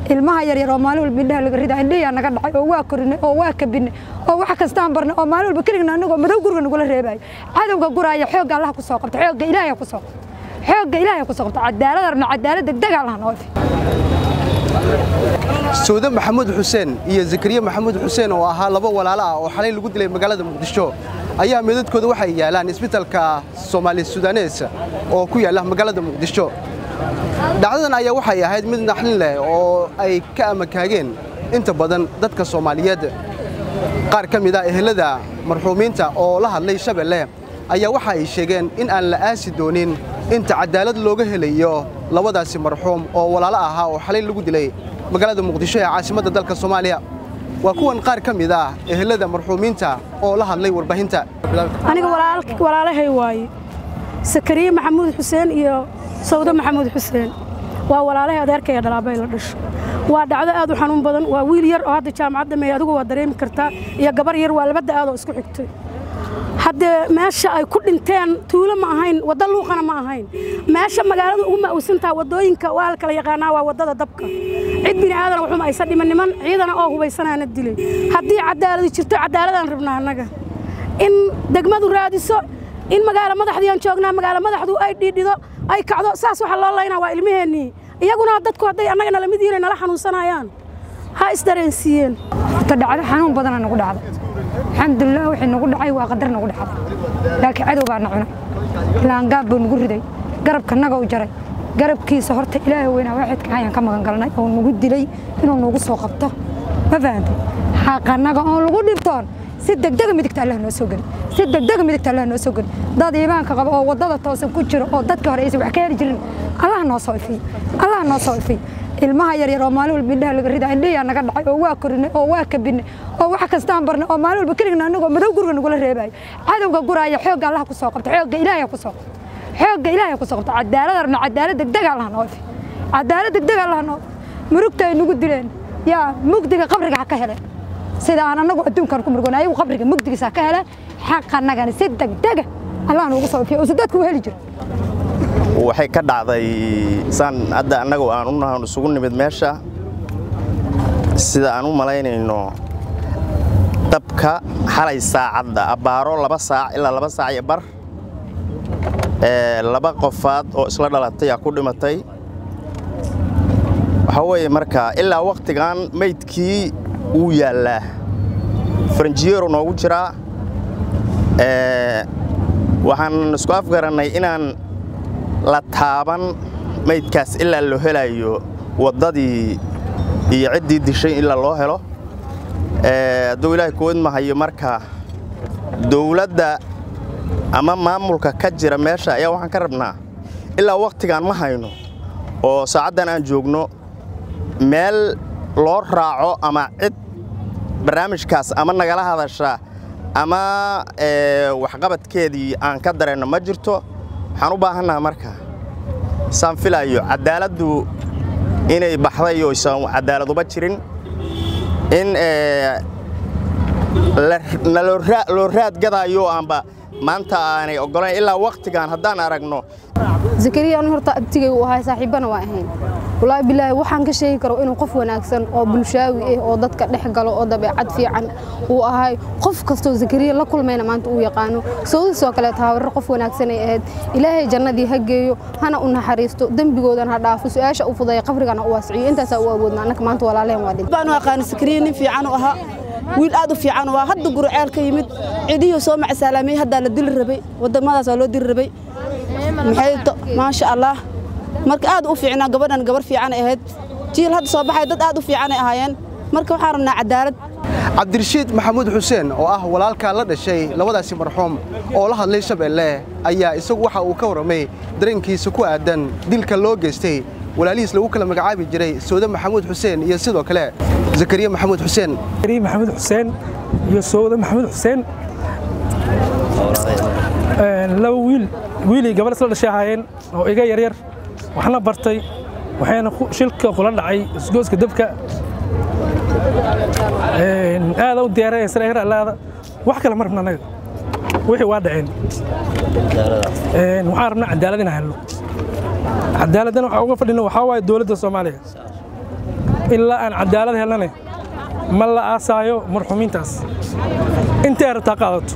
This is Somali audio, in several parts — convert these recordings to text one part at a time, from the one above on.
ilmaha yaryar oo maalin walba indhaha laga ridaa indhahiyaa naga dhacay oo waa korinay oo waa kabinay oo wax kastaan barnay oo maalin walba keligna anagoo madow guriga nagula reebayo cadowga guraaya xoogga allaha ku soo qabta xoogga ilaahay ku soo qabta xoogga ilaahay ku soo qabta cadaalad rabna cadaalad degdeg allaha noo ifi sawde maxamuud xuseen iyo zakariya maxamuud xuseen oo ahaa laba walaalo ah oo xalay lagu dilay magaalada muqdisho ayaa meedadkooda waxay yaalaan isbitaalka soomaali sudanes oo ku yaalla magaalada muqdisho dhacdadan ayaa waxay ahayd mid naxlin leh oo ay ka amakaageen inta badan dadka soomaaliyeed qaar ka mid ah ehelada marxuumiinta oo la hadlay shabeelle ayaa waxa ay sheegeen in aan la aasi doonin inta cadaalad looga helayo labadaasi marxuum oo walaalo ahaa oo xalay lagu dilay magaalada muqdisho ee caasimadda dalka soomaaliya waa kuwan qaar ka mid ah ehelada marxuumiinta oo la hadlay warbaahinta aniga walaalahay waaye sakariye maxamuud xuseen iyo sawdo maxamuud xuseen waa walaalahay adeerkaya dhalaabay la dhasho waa dhacdo aad u xanuun badan waa wiil yar oo hadda jaamacadda meey adigu waa dareemi kartaa iyo gabar yar waa labada aad oo isku xigtay haddee meesha ay ku dhinteen tuulo ma ahayn waddo luuqana ma ahayn meesha magaalada ugu ma'uusantaha waddooyinka waa la kala yaqaanaa waa waddada dabka cid bini aadan waxuma aysa dhiman niman ciidana oo hubaysanaana dilay haddii cadaaladi jirto cadaaladaan rabnaa annaga in degmadu raadiso in magaalo madaxdiiaan joognaa magaalo madaxdu ay dhiidhido ay kacdo saas waxa loo laynaa waa ilmaheennii iyaguna dadku hadday annaga nala mid yihiin ay nala xanuunsanayaan ha isdareensiiyeen horta dhacdo xanuun badana nagu dhacday alxamdulilah wixii nagu dhacay waa qadar nagu dhacday laakiin cadow baa na cunay laangaab buu nagu riday garabka naga u jaray garabkiisa horta ilaahay weynaa waaxidka ayaan ka magan galnay oo nagu dilay inuu nagu soo qabto ma fahantay xaqanaga oon lagu dhibtoon si degdega midigta allah noo soo geli si degdega midigta allah noo soo geli dad iimaanka qaba oo waddada toosan ku jiro oo dadka hore aysan wax ka heli jirin allah noo soo ifiy allah noo soo ifiy ilmaha yaryar oo maalin walba indhaha laga ridaa indhahiyaa naga dhacay oo waa korinay oo waa kabinay oo wax kastaan barnay oo maalin walba keligna anagoo madow guriga nagula reebayo cadowga guraaya xoogga allaha ku soo qabta xoogga ilaahay ku soo qabta xoogga ilaahay ku soo qabta cadaalad rabna cadaalad degdeg allaha noo ifi cadaalad degdeg allaha noo murugta ay nagu dileen yaa mugdiga qabriga ha ka heleen sida aan anagu adduunkan ku murgoon ayagu qabriga mugdigiisa ha ka heleen xaqanagana si degdega allah noogu soo ifiyo uusa dadku u heli jiro waxay ka dhacday saan hadda annagu aan u nahan isugu nimid meesha sida aan u malaynayno dabka xalay saacadda abbaaro laba saac ilaa laba saac iyo bar laba qofaad oo isla dhalatay aa ku dhimatay waxaa weeye marka ilaa wakhtigan maydkii wuu yaallaa faranjiyeeru noogu jiraa waxaan isku afgarannay inaan la taaban maydkaas ilaa loo helayo waddadii iyo ciddii dishay ilaa loo helo hadduu ilaahay kuwad mahayo marka dawladda ama maamulka ka jira meesha ayaa waxaan ka rabnaa ilaa wakhtigaan ma hayno oo saacaddan aan joogno meel loo raaco ama cid barnaamijkaas ama nagala hadasha ama waxqabadkeedii aan ka dareenno ma jirto waxaan u baahannaha marka saan filayo caddaaladdu inay baxday oo isan caddaaladuba jirin in loo raad gadaayo aanba maanta aanay oggolayn ilaa wakhtigan haddaan aragno zakariya anu horta abtigay uu ahay saaxiibbana waa ahayn walaahi bilaahi waxaan ka sheegi karo inuu qof wanaagsan oo bulshaawi ah oo dadka dhex galo oo dabeecad fiican uu ahay qof kastoo zakariya la kulmayna maanta uu yaqaano sawdiisoo kaleeta habarar qof wanaagsan ay ahayd ilaahay jannadii ha geeyo hana u naxariisto dembigoodana ha dhaafo su-aasha u fudeeya qabrigana u waasiciyo intaasaa u awoodna annaka maanta walaalehen waa dhin baan u aqaani zakariya nin fiican u ahaa wiil aad u fiican waa hadda gurceel ka yimid cidihii soo macsalaamay haddaa la dili rabay wadamadaas waa loo dili rabay maxay maasha allah marka aad u fiicnaa gabadhan gabar fiicanay ahayd jiil hadda soo baxay dad aad u fiicanay ahaayeen marka waxaan rabnaa cadaalad cabdirashiid maxamuud xuseen oo ah walaalkaa la dhashay labadaasi marxuum oo la hadlay shabeelle ayaa isagu waxa uu ka warramay dareenkiisa ku aadan dilka loo geystay walaalihiis lagu kala magacaabi jiray sawde maxamuud xuseen iyo sidoo kale zakariya maxamuud xuseen zakariya maxamuud xuseen iyo sawde maxamuud xuseen laba wiil wiilii gabar isla dhashay ahaayeen oo iga yaryar waxna bartay waxayna shilka kula dhacay isgooska dabka aada u diyaaraya sanagar allaada wax kale ma rabna annaga wixii waa dhaceen waxaan rabnaa cadaalad inaan helno cadaaladdan waxaa uga fadhino waxaa waaye dowladda soomaaliya ilaa aan cadaalad helnane ma la aasaayo marxuumiintaas intay rabtaa qaadato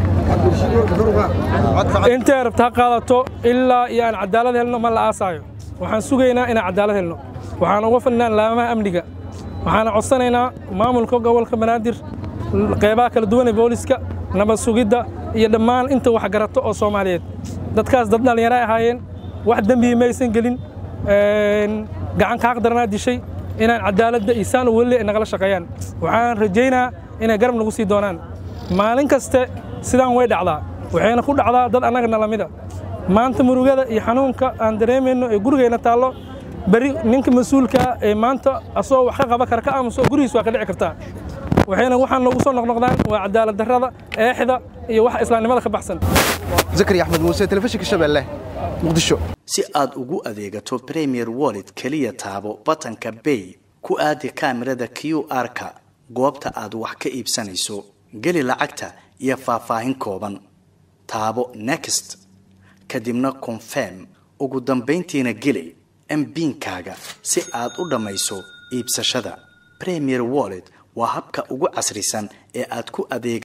intay rabtaa qaadato ilaa iyo aan cadaalad helno ma la aasaayo waxaan sugaynaa inaan cadaalad helno waxaan uga fadhinaa laamaha amniga waxaana codsanaynaa maamulka gobolka banaadir qeybaha kala duwan ee booliska nabad sugidda iyo dhammaan inta wax garato oo soomaaliyeed dadkaas dad dhallinyaro ay ahaayeen wax dembihi maysan gelin gacan kaaq daranaa dishay inaan cadaaladda isaan u weli ay nagala shaqeeyaan waxaan rajaynaa inay garab nagu sii doonaan maalin kaste sidaan way dhacdaa waxayna ku dhacdaa dad annagana lamida maanta murugada iyo xanuunka aan dareemayno ee gurigayna taallo beri ninka mas-uulkaa ee maanta asagoo wax ka qaba kara ka aamuso gurigiis waa ka dhici kartaa waxayna waxaan noogu soo noqnoqdaan waa cadaalad darrada eexda iyo wax islaamnimada ka baxsan zakariya axmed muuse telefishinka shabeelle muqdisho si aad ugu adeegato premier wallet keliya taabo batanka bay ku aadi kaamirada q r-ka goobta aad wax ka iibsanayso geli lacagta iyo faahfaahin kooban taabo next kadibna confirm ugu dambayntiina geli mbiinkaaga si aad u dhammayso iibsashada premier wallet waa habka ugu casrisan ee aad ku adeeg